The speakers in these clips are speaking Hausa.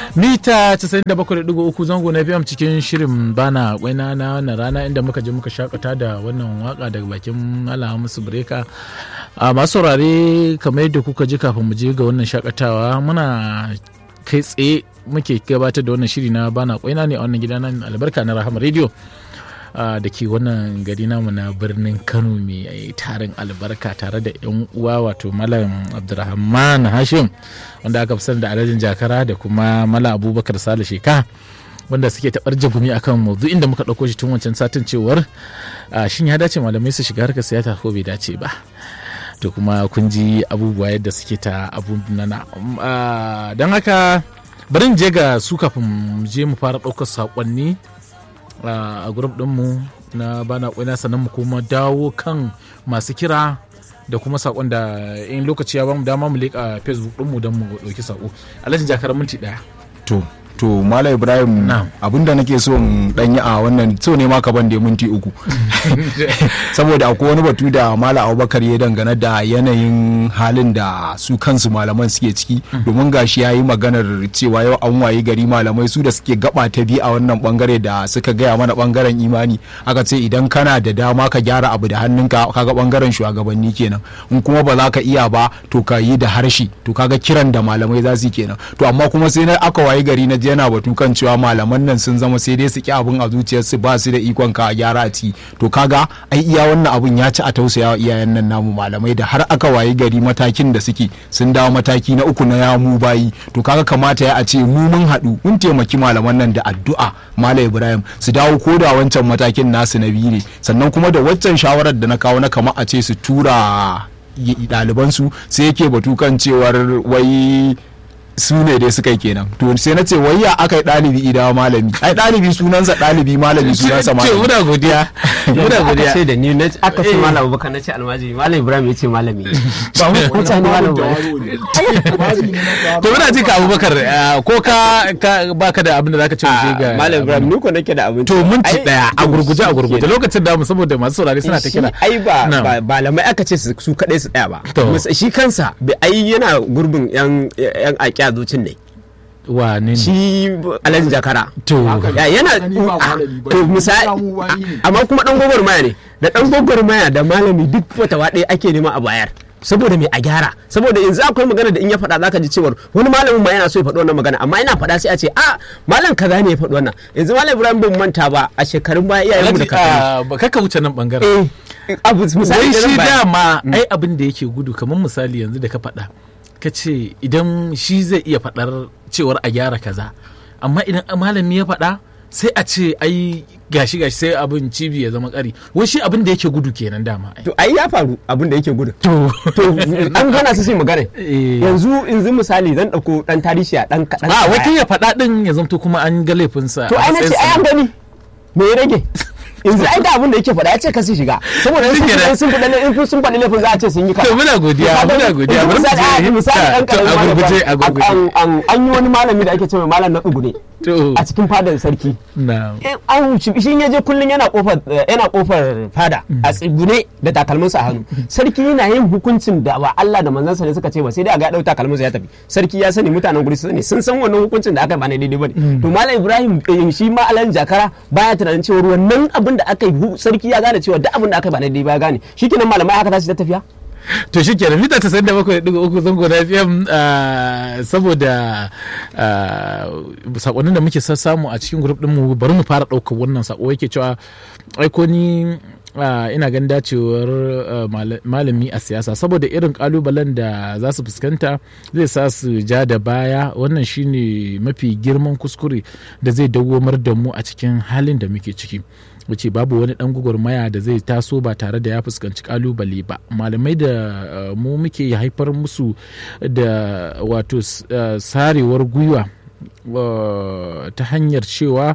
mita 97.3 zango na fm cikin shirin bana kwaina na wannan rana inda muka je muka shakata da wannan waka daga bakin mala musu breka a masu saurare kamar yadda kuka ji kafin mu je ga wannan shakatawa muna kai tsaye muke gabatar da wannan shiri na bana kwaina ne a wannan gida nan albarka na rahama radio da ke wannan gari namu na birnin kano mai tarin albarka tare da yan uwa wato malam abdulrahman hashim wanda aka fi sani da alhajin jakara da kuma malam abubakar sale sheka wanda suke taɓar jagumi akan maudu'in da muka ɗauko shi tun wancan satin cewar shin ya dace malamai su shiga harkar siyasa ko bai dace ba to kuma kun ji abubuwa yadda suke ta abun nana don haka bari je ga su kafin mu je mu fara ɗaukar saƙonni a grup ɗinmu na bana ƙwaina sannan mu kuma dawo kan masu kira da kuma sakon da in lokaci ya bamu dama mu leƙa facebook ɗinmu don mu ɗauki sako alhaji jakar minti ɗaya to to Malam Ibrahim abinda nake so in danyi a wannan so ne ma ka ban da minti uku saboda akwai wani batu da Malam Abubakar ya dangane da yanayin halin da su kansu malaman suke ciki domin gashi ya yi maganar cewa yau an wayi gari malamai su da suke gaba ta bi a wannan bangare da suka gaya mana bangaren imani aka ce idan kana da dama ka gyara abu da hannunka kaga bangaren shugabanni kenan in kuma ba za ka iya ba to ka yi da harshe to kaga kiran da malamai za su kenan to amma kuma sai na aka wayi gari na yana batu kan cewa malaman nan sun zama sai dai su ki abin a zuciyarsu ba su da ikon ka a gyara a ci to kaga ai iya wannan abun ya ci a tausaya wa iyayen nan namu malamai da har aka wayi gari matakin da suke sun dawo mataki na uku na yamu bayi to kaga kamata ya a ce mu mun haɗu mun taimaki malaman nan da addu'a malam ibrahim su dawo ko da wancan matakin nasu na biyu ne sannan kuma da waccan shawarar da na kawo na kama a ce su tura ɗalibansu sai yake batu kan cewar wai su ne dai suka yi kenan to sai na ce wayya aka yi ɗalibi idawa malami ai ɗalibi sunansa ɗalibi malami sunansa malami ce muna godiya muna godiya aka ce da ni aka ce malam abubakar na ce almajiri malam ibrahim ya ce malami ba mutane malam to muna ji ka abubakar ko ka baka da abin da zaka ce waje ga malam ibrahim ni ko nake da abin to minti daya a gurguje a gurguje lokacin da mu saboda masu saurare suna ta kira ai ba malamai aka ce su kadai su tsaya ba shi kansa ai yana gurbin yan yan aƙiya zucin ne wane shi alhaji jakara to yana to misali amma kuma dan gwagwarmaya ne da dan gwagwarmaya da malami duk fatawa ɗaya ake nema a bayar saboda mai a gyara saboda yanzu akwai magana da in ya faɗa zaka ji cewar wani malamin ma yana so ya faɗi wannan magana amma ina faɗa sai a ce a malam kaza ne ya faɗi wannan yanzu malam ibrahim bin manta ba a shekarun baya iyayen mu da kakanni kaka wuce nan bangaren abu misali shi dama ai abin da yake gudu kamar misali yanzu da ka faɗa ka ce idan shi zai iya faɗar cewar a gyara kaza amma idan malami ya faɗa sai a ce ai gashi gashi sai abin cibi ya zama ƙari wai shi abin da yake gudu kenan dama to ai ya faru abin da yake gudu to to an gana su shi magana yanzu yanzu misali zan dauko dan tarihi a dan kadan a wata ya faɗa din ya zanto kuma an ga laifinsa to ai nace ai an gani me ya rage yanzu ai da abin da yake faɗa ya ce ka su shiga saboda sun faɗi sun faɗi in sun faɗi laifin za a ce sun yi to muna godiya muna godiya bari mu je misali an a gurguje a gurguje an yi wani malami da ake cewa malam na tsugune a cikin fadar sarki an wuce shi ya je kullum yana kofar yana kofar fada a tsugune da takalminsa a hannu sarki yana yin hukuncin da ba Allah da manzansa ne suka ce ba sai dai a ga dau takalminsa ya tafi sarki ya sani mutanen guri su sani sun san wannan hukuncin da aka ba na daidai bane to malam Ibrahim shi ma alan jakara baya tunanin cewa wannan abin da aka yi sarki ya gane cewa duk abin da aka yi ba na daidai ba ya gane shikenan malamai haka tashi ta tafiya to shi kenan mita tasa'in da bakwai ɗiga uku zango na fm saboda sakonnin da muke samu a cikin grup ɗinmu bari mu fara ɗaukar wannan sako yake cewa aiko ni ina ganin dacewar malami a siyasa saboda irin kalubalen da za su fuskanta zai sa su ja da baya wannan shine mafi girman kuskure da zai dawomar da mu a cikin halin da muke ciki wuce babu wani dan gwagwarmaya da zai taso ba tare da ya fuskanci kalubale ba malamai da mu muke haifar musu da wato sarewar gwiwa ta hanyar cewa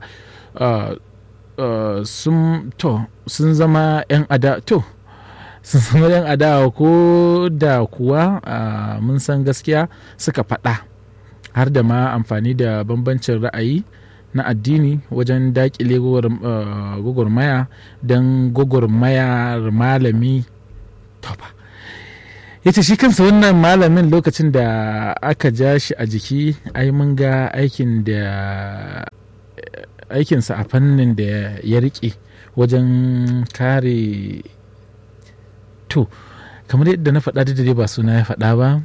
sun to sun zama 'yan ada to sun zama 'yan adawa ko da kuwa mun san gaskiya suka faɗa har da ma amfani da bambancin ra'ayi na addini wajen dakile gwagwarmaya don gwagwarmayar malami toba ya ce shi kansa wannan malamin lokacin da aka ja shi a jiki ai mun ga aikin da aikinsa a fannin da ya rike wajen kare to kamar yadda na faɗa da dai ba suna ya faɗa ba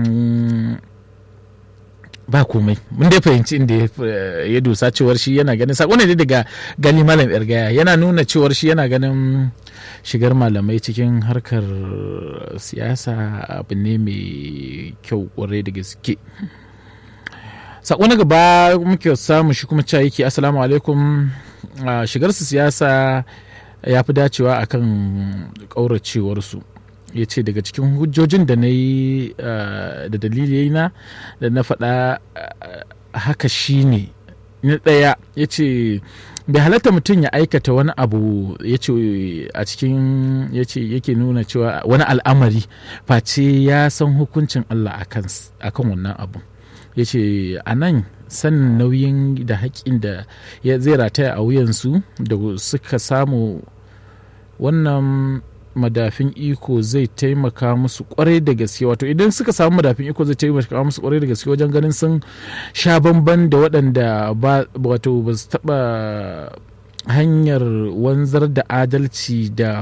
ba komai mun dai fahimci inda ya dosa cewar shi yana ganin sako ne daga gani malam yargaya yana nuna cewar shi yana ganin shigar malamai cikin harkar siyasa abu ne mai kyau kwarai da gaske sako na gaba muke samu shi kuma cewa yake assalamu alaikum shigar su siyasa ya fi dacewa akan ƙauracewarsu ya ce daga cikin hujjojin da na yi da dalilai na da na faɗa haka shine na ɗaya ya ce bai halatta mutum ya aikata wani abu ya ce a cikin ya ce yake nuna cewa wani al'amari face ya san hukuncin Allah akan wannan abu ya ce a nan sanin nauyin da haƙƙin da ya zai rataya a wuyansu da suka samu wannan madafin iko zai taimaka musu kwarai da gaske wato idan suka samu madafin iko zai taimaka musu kwarai da gaske wajen ganin sun sha bamban da waɗanda wato ba su taɓa hanyar wanzar da adalci da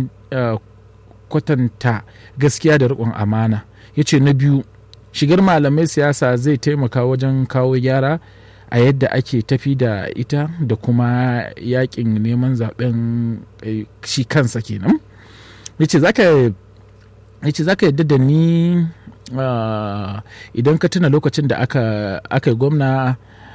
kwatanta gaskiya da riƙon amana ya ce na biyu shigar malamai siyasa zai taimaka wajen kawo gyara a yadda ake tafi da ita da kuma yakin neman zaben shi kansa kenan yace zaka yace zaka yadda da ni idan ka tuna lokacin da aka aka gwamna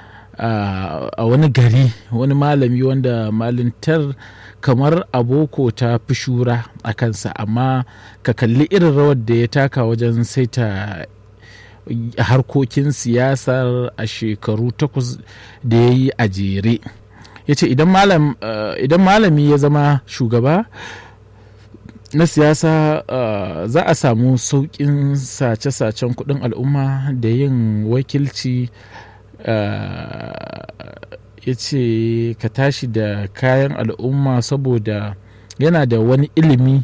a wani gari wani malami wanda malintar kamar aboko ta fi shura a kansa amma ka kalli irin rawar da ya taka wajen saita harkokin siyasar a shekaru takwas da ya yi a jere ya ce idan malami ya zama shugaba na siyasa uh, za a samu sauƙin sace-sacen kuɗin al'umma da yin wakilci uh, ya ce ka tashi da kayan al'umma saboda yana da wani ilimi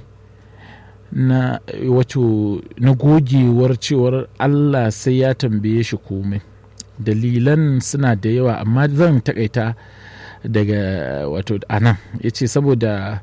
na wato na gogewar cewar allah sai ya tambaye shi komai dalilan suna da yawa amma zan takaita daga wato anan ya ce saboda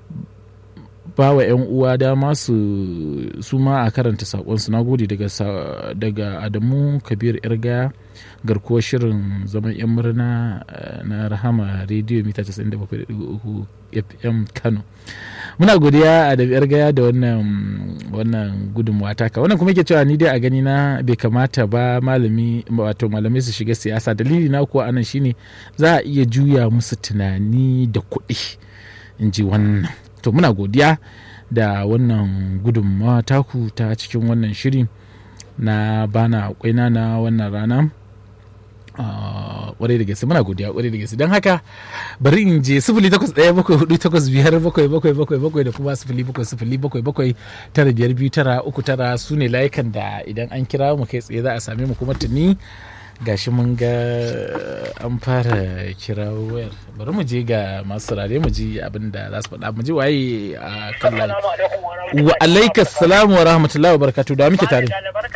ba wa 'yan uwa dama su su ma a karanta saƙonsu na gode daga, daga adamu kabir irga garkuwar shirin zaman 'yan murna na rahama rediyo mita 97.3 fm kano muna godiya a da irgaya da wannan wannan gudunmuwa taka wannan kuma ke cewa ni dai a gani na bai kamata ba malami wato malamai su shiga siyasa dalili na kuwa anan shine za a iya juya musu tunani da kuɗi in ji wannan to muna godiya da wannan gudunmawa taku ta cikin wannan shiri na bana kwaina na wannan rana kwarai da gaske muna godiya kwarai da gaske don haka bari in je sifili takwas ɗaya bakwai hudu takwas biyar bakwai bakwai bakwai bakwai da kuma sifili bakwai sifili bakwai bakwai tara biyar biyu tara uku tara su ne layukan da idan an kira mu kai tsaye za a same mu kuma tuni gashi mun ga an fara kira wayar bari mu je ga masu saurare mu ji abin da za su faɗa mu ji waye a kan layi wa alaikas salamu wa rahmatullahi wa barakatuh da muke tare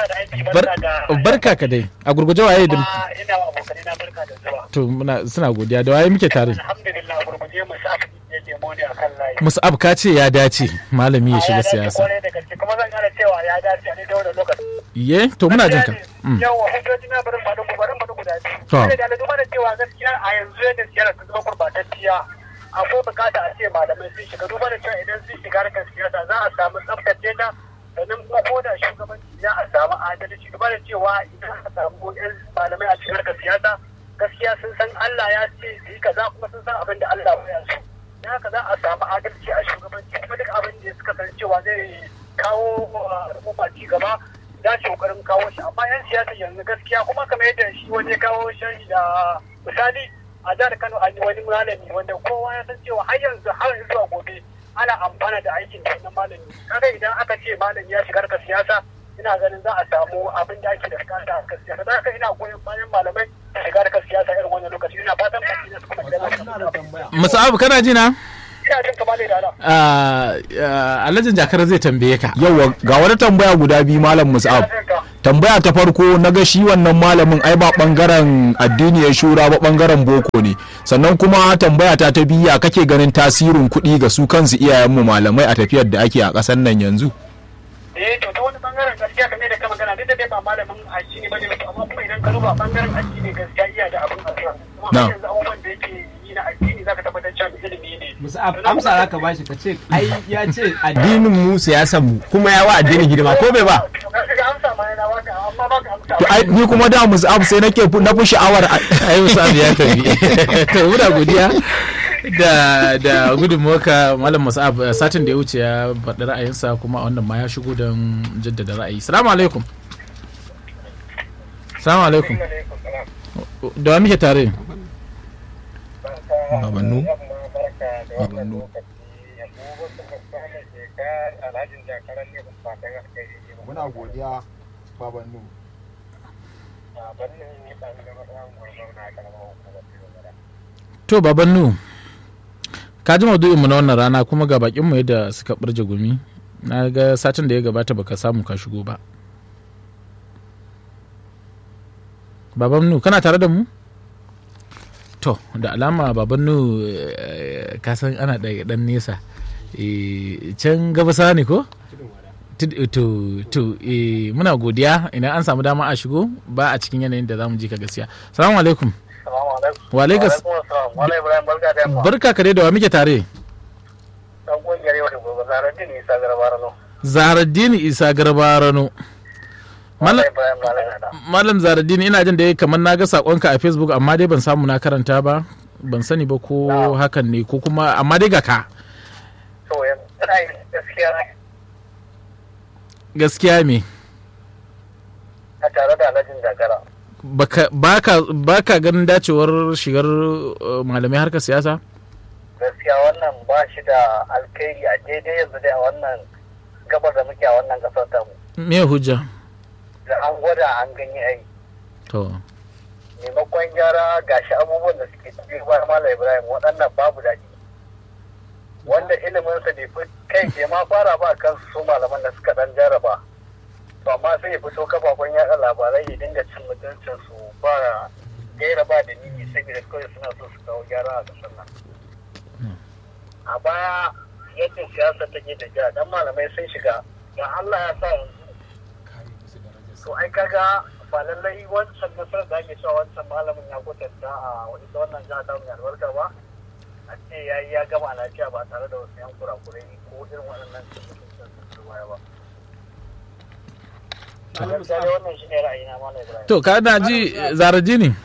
barka ka dai a gurguje waye da ina wa abokanai na barka da zuwa to muna suna godiya da waye muke tare alhamdulillah gurguje mu sa ne lemo ne akan layi musab ka ce ya dace malami ya shiga siyasa kuma zan gane cewa ya dace a ne da wannan lokaci ye to muna jin ka yawa hujjoji na barin faɗin barin faɗin guda biyu da da duba da cewa gaskiya a yanzu yadda siyasa ta zama gurbatacciya akwai bukata a ce malamai sun shiga duba da cewa idan sun shiga harkar siyasa za a samu tsaftace ta sannan kuma ko da shugabanci za a samu adalci duba da cewa idan aka samu yan malamai a cikin harkar siyasa gaskiya sun san Allah ya ce su yi kaza kuma sun san abin da Allah ya so dan haka za a samu adalci a shugabanci kuma duk abin da suka san cewa zai kawo al'umma ci gaba za su kokarin kawo shi amma yan siyasa yanzu gaskiya kuma kamar yadda shi wani ya kawo shi da misali a jihar Kano an yi wani malami wanda kowa ya san cewa har yanzu har zuwa gobe ana amfana da aikin da wannan malami kaga idan aka ce malami ya shiga harkar siyasa ina ganin za a samu abin da ake da bukata a harkar siyasa haka ina goyon bayan malamai da shiga harkar siyasa irin wannan lokaci ina fatan baki da su kuma idan Musa'abu kana ji na? ina jin kamar da alhajin jakar zai tambaye ka yawa ga wani tambaya guda biyu malam musab tambaya ta farko na ga shi wannan malamin ai ba bangaren addini ya shura ba bangaren boko ne sannan kuma tambaya ta ta biya kake ganin tasirin kuɗi ga su kansu iyayenmu malamai a tafiyar da ake a ƙasar nan yanzu eh to ta wani bangaren gaskiya kamar da ka magana duk da dai ba malamin addini bane amma kuma idan ka duba bangaren addini gaskiya iya da abin asira kuma har yanzu abubuwan da yake yi na addini zaka tabbatar cewa ilimi ne musa amsa zaka bashi ka ce ai ya ce addinin mu siyasan mu kuma ya wa addinin hidima ko bai ba to ai ni kuma da musab sai nake na fi sha'awar ai musab ya tafi to muna godiya da da gudunmuwarka malam musab satin da ya wuce ya faɗi ra'ayinsa kuma wannan ma ya shigo don jaddada ra'ayi salamu alaikum salamu alaikum da wa muke tare babannu babannu muna godiya babannu to babannu ka ji maudu'inmu na wannan rana kuma ga bakinmu yadda suka ɓarje gumi na ga satin da ya gabata baka samu ka shigo ba babannu kana tare da mu to da alama babannu ka san ana da dan nesa can gabasa ne ko to to muna godiya idan an samu dama a shigo ba a cikin yanayin da za mu ji ka gaskiya salamu alaikum wa alaikum barka ka da wa muke tare zaharaddini isa garbarano malam zaharaddini ina jin da ya kamar na ga sakonka a facebook amma dai ban samu na karanta ba ban sani ba ko hakan ne ko kuma amma dai ga ka gaskiya me a tare da alhajin dagara ba ka ganin dacewar shigar malamai harkar siyasa gaskiya wannan ba shi da alkhairi a daidai yanzu dai a wannan gabar da muke a wannan kasar tamu me hujja da an gwada an gani ai to maimakon gyara gashi abubuwan da suke cikin bayan malam ibrahim waɗannan babu daɗi wanda iliminsa bai fi kai ke ma fara ba kan su malaman da suka dan jaraba to amma sai ya fito kafafen yaɗa labarai ya dinga cin mutuncin su ba gaira ba da nini saboda kawai suna so su kawo gyara a ƙasar nan a baya yadda siyasa take tafiya dan malamai sun shiga ga Allah ya sa yanzu to ai kaga ba lallai wancan nasarar da ake cewa wancan malamin ya kwatanta a wani wannan jiha ta mai albarka ba a ce ya yi ya gama lafiya ba tare da wasu yan kurakurai ko irin waɗannan cikin su baya ba. To ka na ji zaraji ne?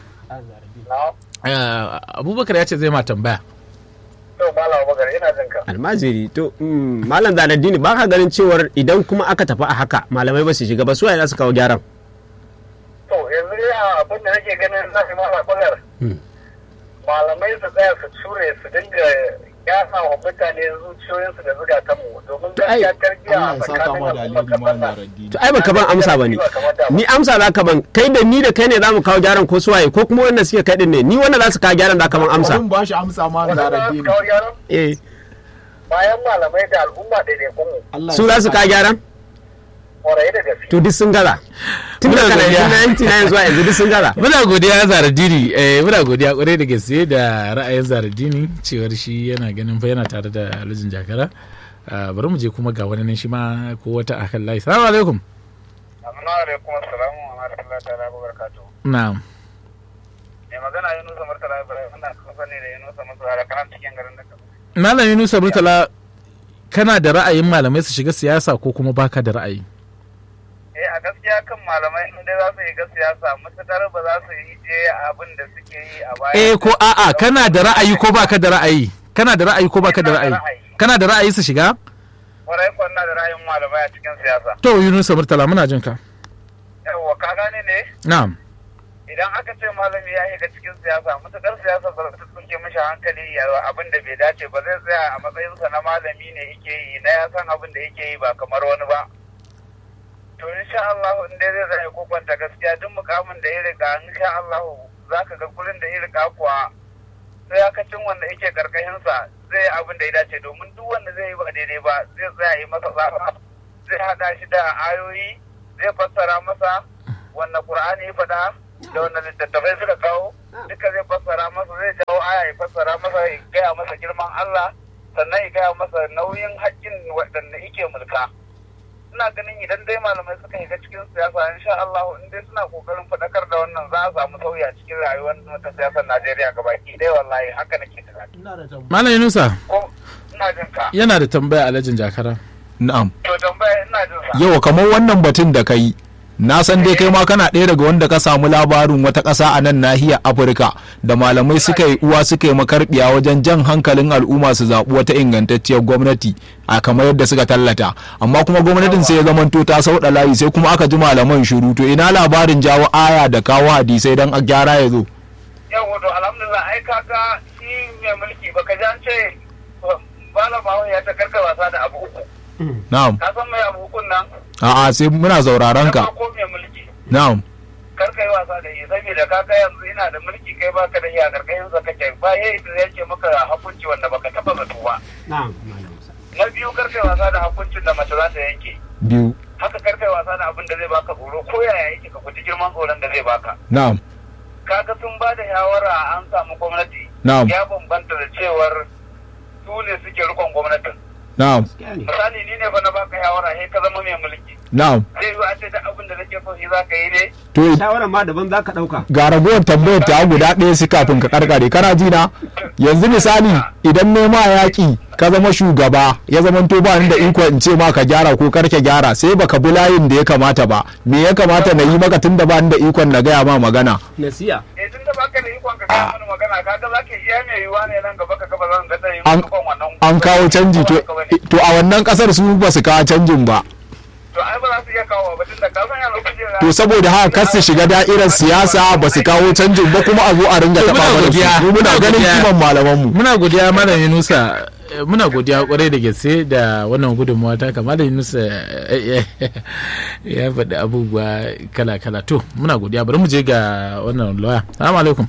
Abubakar ya ce zai ma tambaya. To Malam Abubakar ina jin ka. Almajiri to Malam Zaraddini ba ka ganin cewar idan kuma aka tafi a haka malamai ba su shiga ba su za su kawo gyaran. To yanzu dai abin da nake ganin na Malam Abubakar. malamai su tsaya su cure su dinga yasa wa mutane zuciyoyinsu da zukatanmu domin gaskiya tarbiyya a tsakanin to ai baka ban amsa ba ni ni amsa za ka ban kai da ni da kai ne za mu kawo gyaran ko suwaye ko kuma wanda suke kai din ne ni wanda za su kawo gyaran da ka ban amsa ba shi amsa ma da rabi eh bayan malamai da al'umma daidaikunmu su za su kawo gyaran kwarai da gaske to duk sun gaza tun da kana yanzu na zuwa yanzu duk sun gaza muna godiya zaradini eh muna godiya kwarai da gaske da ra'ayin zaradini cewar shi yana ganin fa yana tare da alhajin jakara bari mu je kuma ga wani nan shi ma ko wata akan layi salamu alaikum assalamu alaikum assalamu rahmatullahi ta'ala wa barakatuh na'am mai magana Yunusa Murtala Ibrahim ina kamfani da Yunusa Murtala kana cikin garin da Malam Yunusa Murtala kana da ra'ayin malamai su shiga siyasa ko kuma baka da ra'ayi eh a gaskiya kan malamai in dai za su yi siyasa matuƙar ba za su yi je abin da suke yi a baya eh ko a'a kana da ra'ayi ko baka da ra'ayi kana da ra'ayi ko baka da ra'ayi kana da ra'ayi su shiga kwarai ko na da ra'ayin malamai a cikin siyasa to Yunus Murtala muna jin ka yawa ka gane ne na'am idan aka ce malami ya shiga cikin siyasa matuƙar siyasa ba ta tsuke mishi hankali ya abin da bai dace ba zai tsaya a matsayinsa na malami ne yake yi na ya san abin da yake yi ba kamar wani ba to insha Allah in dai zai zai kokwanta gaskiya duk mukamin da ya riga insha Allah za ka ga gurin da ya riga kuwa sai yakacin wanda yake karkashinsa zai abin da ya dace domin duk wanda zai yi ba daidai ba zai tsaya yi masa tsafa zai hada shi da ayoyi zai fassara masa wanda qur'ani ya faɗa da wanda littattafai suka kawo duka zai fassara masa zai jawo aya ya fassara masa ya gaya masa girman Allah sannan ya gaya masa nauyin haƙƙin waɗanda yake mulka ina ganin idan dai malamai suka shiga cikin siyasa insha Allah in dai suna kokarin faɗakar da wannan za a samu sauyi a cikin rayuwar ta siyasar Najeriya gabaki dai wallahi haka nake tunani Malam Yunusa ko ina jin ka yana da tambaya alhajin jakara na'am to tambaya ina jin sa yau kamar wannan batun da kai na san dai kai ma kana ɗaya daga wanda ka samu labarin wata ƙasa a nan nahiyar afirka da malamai suka yi uwa suka yi makarbiya wajen jan hankalin al'umma su zaɓi wata ingantacciyar gwamnati a kamar yadda suka tallata amma kuma gwamnatin sai ya zamanto ta sauɗa layi sai kuma aka ji malaman shiru to ina labarin jawo aya da kawo hadisai don a gyara ya zo yau wato alhamdulillah ai kaga shi mai mulki baka ji an ce malama ya ta karka wasa da abu uku na'am ka san mai abu ukun nan a'a sai muna sauraron ka Na farko mai mulki na'am kar ka yi wasa da shi saboda kaga yanzu ina da mulki kai baka da shi a karkashin sa kake ba yayi da yake maka hukunci wanda baka taba zato ba na'am na biyu kar kai wasa da hukuncin da mace za ta yanke biyu haka kar kai wasa da abin da zai baka tsoro ko yaya yake ka guji girman tsoron da zai baka na'am kaga sun ba da shawara an samu gwamnati Na'am. ya bambanta da cewar su ne suke rikon gwamnatin na'am misali ni ne fa na baka shawara sai ka zama mai mulki na'am zai yi a ce da abin da nake so shi za ka yi ne to shawarar ma daban za ka ɗauka ga ragowar tambayar ta guda ɗaya su kafin ka karkare kana ji na yanzu misali idan nema yaƙi ka zama shugaba ya zama to ba ni da iko in ce ma ka gyara ko karke gyara sai baka bi layin da ya kamata ba me ya kamata na yi maka tun da ba ni da ikon na gaya ma magana nasiya eh tun da baka da ikon ka gaya mana magana kaga za ka iya mai yiwuwa ne nan gaba ka gaba zan ga dai An- ikon wannan an kawo canji to to a wannan kasar su ba su kawo canjin ba to ai ba za su iya kawo ba tun da ka san yanzu kujera to saboda haka kar su shiga da'irar siyasa ba su kawo canjin ba kuma a zo a ringa To, taɓa muna mana godiya, su Mu muna muna ganin godiya. kiman malamanmu muna godiya malam yunusa eh, muna godiya kwarai da gaske da wannan gudunmawa ta kama malam yunusa eh, eh, ya faɗi abubuwa kala-kala to muna godiya bari mu je ga wannan lawyer salamu alaikum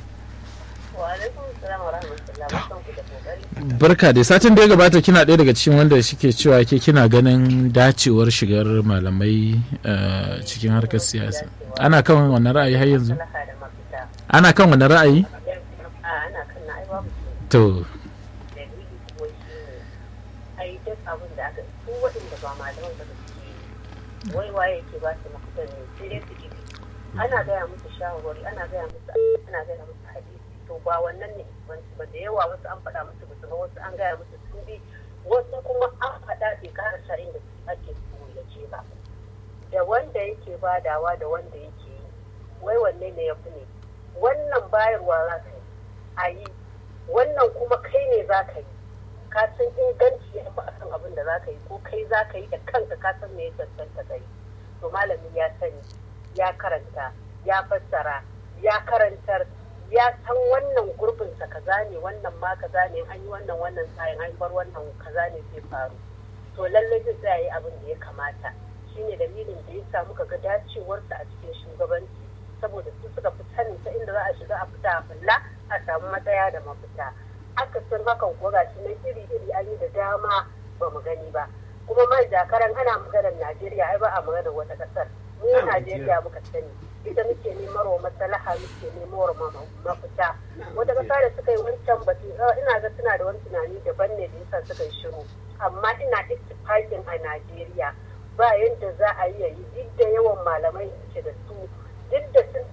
barka da satin da ya gabata kina ɗaya daga cikin wanda suke cewa ke kina ganin dacewar shigar malamai eh, cikin harkar siyasa ana kan wannan ra'ayi har yanzu ana kan wannan ra'ayi ana kan na ai babu to dalili kuwa shi ne ai duk abin da aka su waɗanda ba malaman ba da suke yi wai waye ke ba su mafitan ne sai dai su ibi ana gaya musu shawarwari ana gaya musu ana gaya musu hadisi to ba wannan ne banci ba da yawa wasu an faɗa musu ba su ba wasu an gaya musu sun bi wasu kuma an faɗa bai karasa inda ake so ya ce ba da wanda yake badawa da wanda yake yi wai wanne ne ya fi ne wannan bayarwa za ka yi a yi wannan kuma kai ne za ka yi ka san inganci ya fi akan abin da za ka yi ko kai za ka yi da kanka ka san me ya cancanta ka yi to malami ya sani ya karanta ya fassara ya karantar ya san wannan gurbinsa kaza ne wannan ma kaza ne an yi wannan wannan sayin an bar wannan kaza ne zai faru to lallai zai tsaya yi abin da ya kamata shine dalilin da ya samu ka ga dacewarsa a cikin shugabanci saboda su suka fi sanin ta inda za a shiga a fita a fulla a samu matsaya da mafita aka san hakan kuwa gashi nan iri iri an yi da dama ba mu gani ba kuma mai jakaran ana maganar najeriya ai ba a maganar wata kasar mu najeriya muka sani ita muke nemar wa maslaha muke nemar wa mafita wata kasa da suka yi wancan batu ina ga suna da wani tunani daban ne da yasa suka yi shiru amma ina ittifakin a najeriya ba yadda za a yi yayi duk da yawan malamai da ke da su duk da sun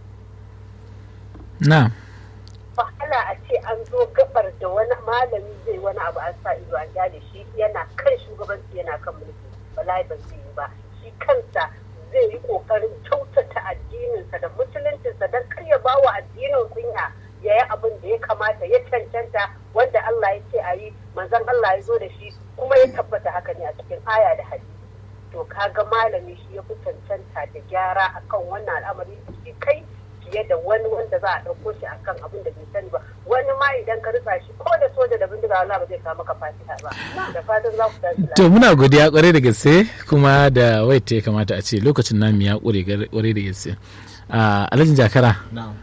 na wahala a ce an zo gabar da wani malami zai wani abu an sa ido an gane shi yana kan shugabanci yana kan mulki wallahi ba zai yi ba shi kansa zai yi kokarin kyautata addininsa da musuluncinsa don kar ya ba wa addinin kunya ya yi abin da ya kamata ya cancanta wanda Allah ya ce a yi manzon Allah ya zo da shi kuma ya tabbata haka ne a cikin aya da hadisi to kaga malami shi ya fi cancanta da gyara akan wannan al'amari da ke kai fiye da wani wanda za a ɗauko shi akan abin da bai sani ba wani ma idan ka rika shi ko da soja da bindiga wala ba zai kawo maka fatiha ba da fatan za ku tashi lafiya to muna godiya kwarai da gaske kuma da wait ya kamata a ce lokacin namu ya kure kwarai da gaske a alhajin jakara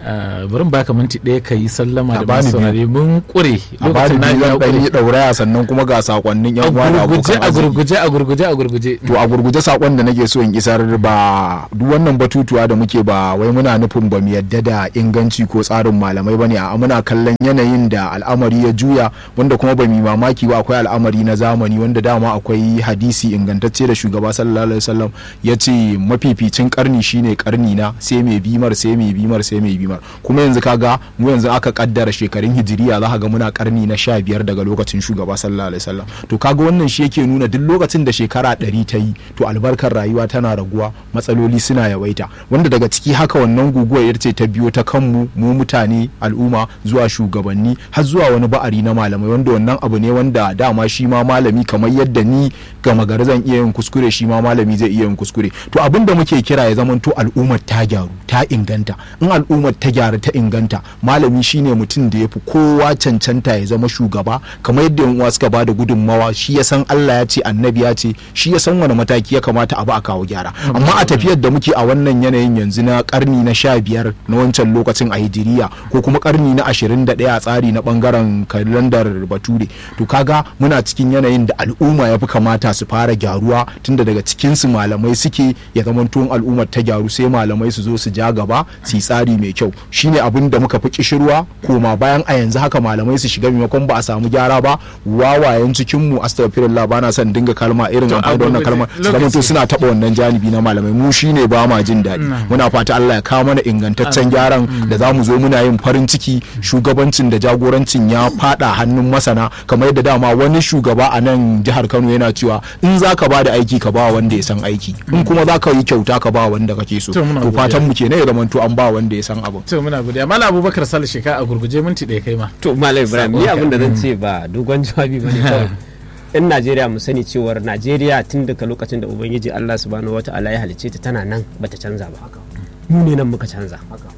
bari baka minti ɗaya ka yi sallama da bani masu saurare mun kure a bani biyu zan ɗan yi ɗauraya sannan kuma ga sakonnin yan uwa da gurguje abokan a arziki gurguje a gurguje a gurguje to a gurguje sakon da nake so in isar ba duk wannan batutuwa da muke ba wai muna nufin ba mu yadda da inganci ko tsarin malamai bane a muna kallon yanayin da al'amari ya juya wanda kuma ba mu yi mamaki ba akwai al'amari na zamani wanda dama akwai hadisi ingantacce da shugaba sallallahu alaihi wasallam ya ce mafificin karni shine karni na sai mai bimar sai mai bimar sai mai bimar kuma yanzu kaga mu yanzu aka kaddara shekarun hijiriya za ka ga muna karni na sha biyar daga lokacin shugaba sallallahu alaihi wasallam to kaga wannan shi yake nuna duk lokacin da shekara ɗari ta yi to albarkar rayuwa tana raguwa matsaloli suna yawaita wanda daga ciki haka wannan guguwar ita ce ta biyo ta kanmu mu mutane al'umma zuwa shugabanni har zuwa wani ba'ari na malamai wanda wannan abu ne wanda dama shi ma malami kamar yadda ni gama gari zan iya yin kuskure shi ma malami zai iya yin kuskure to abin da muke kira ya zamanto al'ummar ta gyaru ta inganta in al'ummar ta gyaru ta inganta malami shine mutum da ya fi kowa cancanta ya zama shugaba kamar yadda yan uwa suka ba da gudunmawa shi ya san Allah ya ce annabi ya ce shi ya san wani mataki ya kamata a ba a kawo gyara amma a tafiyar da muke a wannan yanayin yanzu na karni na sha biyar na wancan lokacin a hijiriya ko kuma karni na ashirin da ɗaya a tsari na bangaren kalandar bature to kaga muna cikin yanayin da al'umma ya fi kamata su fara gyaruwa tunda daga cikin su malamai suke ya zama tuwon al'ummar ta gyaru sai malamai su zo su ja gaba su yi tsari mai kyau shine abin da muka fi kishirwa koma bayan a yanzu haka malamai su shiga maimakon ba a samu gyara ba wawayen cikin mu astaghfirullah bana son dinga kalma irin To, amfani da wannan a kalma gurguje, su zama to lokaci. suna taɓa wannan janibi na malamai mu shine ba ma jin daɗi muna fata Allah ya kawo mana ingantaccen gyaran da za mu zo muna yin farin ciki shugabancin da jagorancin ya fada hannun masana kamar yadda dama wani shugaba a nan jihar Kano yana cewa in za ka ba da aiki ka ba wanda ya san aiki in kuma za ka yi kyauta ka ba wanda kake so To, muna to godiya. fatan mu kenan ya zama to an ba wanda ya san abu to muna godiya mala abubakar sale sheka a gurguje minti ɗaya kai ma to malam ibrahim ni Sakon abin da ka. zan ce ba dogon jawabi bane kawai in najeriya mu sani cewar najeriya tun daga lokacin da ubangiji allah subhanahu wataala ya halicce ta tana nan bata canza ba mu ne nan muka canza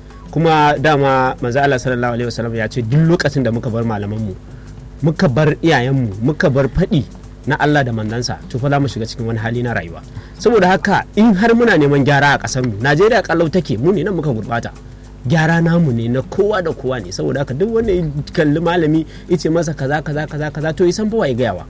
kuma dama manzo allah sallallahu alaihi wasallam ya ce duk lokacin da muka bar malaman mu muka bar iyayenmu muka bar faɗi na Allah da mandansa to fa za mu shiga cikin wani hali na rayuwa saboda haka in har muna neman gyara a ƙasar mu Najeriya kallau take mu ne nan muka gurbata gyara namu ne na kowa da kowa ne saboda haka duk wanda ya kalli malami yace masa kaza kaza kaza kaza to isan fa waye gayawa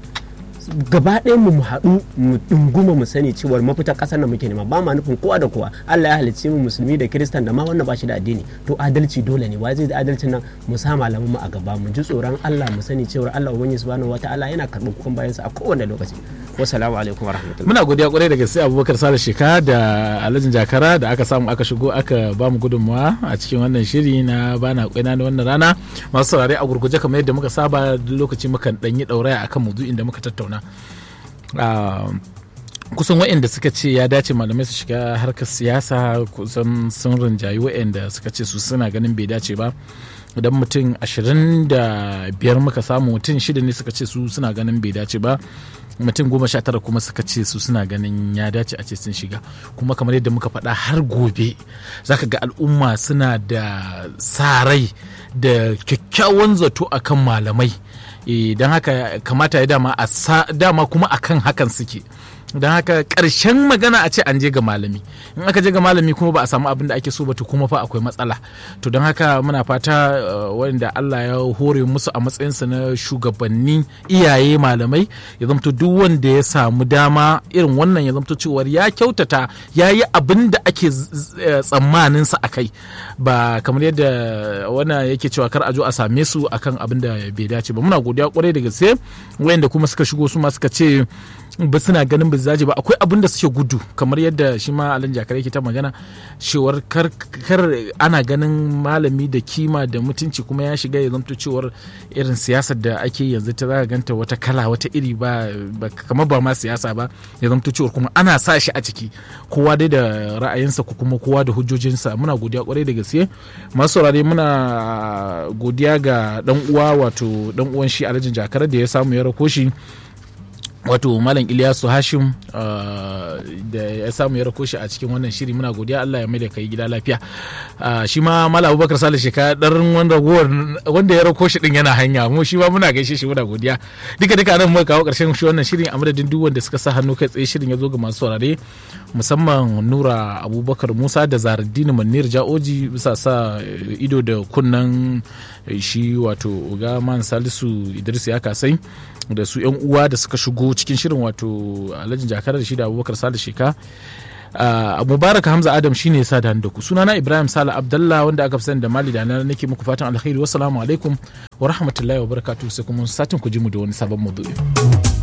gaba ɗayan mu mu haɗu mu ɗunguma mu sani cewar mafita ƙasar da muke nema ba ma nufin kowa da kowa Allah ya halicce mu musulmi da kiristan da ma wanda ba shi da addini to adalci dole ne wai zai da adalcin nan mu sa malaman mu a gaba mu ji tsoron Allah mu sani cewar Allah ubangiji subhanahu wataala yana karɓar kukan bayansa a kowane lokaci wassalamu alaikum warahmatullahi muna godiya kwarai da gaske abubakar sale sheka da alhajin jakara da aka samu aka shigo aka ba mu gudunmawa a cikin wannan shiri na bana kwaina na wannan rana masu saurare a gurguje kamar yadda muka saba duk lokaci mukan ɗanyi ɗauraya akan maudu'in da muka tattauna Ah, kusan waɗanda suka ce ya dace malamai su shiga harkar siyasa kusan sun rinjayi waɗanda suka ce su suna ganin bai dace ba idan mutum ashirin da biyar muka samu mutum shida ne suka ce su suna ganin bai dace ba mutum goma sha tara kuma suka ce su suna ganin ya dace a ce sun shiga kuma kamar yadda muka faɗa har gobe zaka ga al'umma suna da sa rai da kyakkyawan zato akan malamai don haka kamata ya dama a sa dama kuma akan hakan suke don haka ƙarshen magana a ce an je ga malami in aka je ga malami kuma ba a samu abin da ake so ba to kuma fa akwai matsala to don haka muna fata uh, wanda Allah ya hore musu a matsayinsa na shugabanni iyaye malamai ya zamto duk wanda ya samu dama irin wannan ya zamto cewar ya kyautata ya yi abin da ake tsammanin sa akai ba kamar yadda wannan yake cewa kar a zo a same su akan abin da bai dace ba muna godiya kwarai da gaske wayanda kuma suka shigo su ma suka ce ba suna ganin ba zaje ba akwai abin da suke gudu kamar yadda shi ma alan jakar yake ta magana cewar kar, ana ganin malami da kima da mutunci kuma ya shiga ya zamto cewar irin siyasar da ake yanzu ta za ganta wata kala wata iri ba, kamar ba ma siyasa ba ya zamto cewar kuma ana sa shi a ciki kowa dai da ra'ayinsa ko kuma kowa da hujjojinsa muna godiya kwarai da gaske masu saurare muna godiya ga dan uwa wato dan uwan shi alhajin jakar da ya samu ya rako shi wato malam iliyasu hashim da ya samu ya rako shi a cikin wannan shiri muna godiya allah ya mai da kai gida lafiya shi ma malam abubakar sale sheka ɗarin wanda ya rako shi din yana hanya mu shi ma muna gaishe shi muna godiya duka duka nan muka kawo ƙarshen shi wannan shirin a madadin duk wanda suka sa hannu kai tsaye shirin ya zo ga masu saurare musamman nura abubakar musa da zaradini manir ja'oji bisa sa ido da kunnan shi wato ga man salisu idris ya kasai da su yan uwa da suka shigo cikin shirin wato alhajin jakarar da shi da abubakar sale sheka a mubarak hamza adam shine ya sa da ku sunana ibrahim sale abdallah wanda aka fi sani da mali da na nake muku fatan alkhairi wassalamu alaikum wa rahmatullahi wa barakatuhu sai kuma satin ku ji mu da wani sabon maudu'i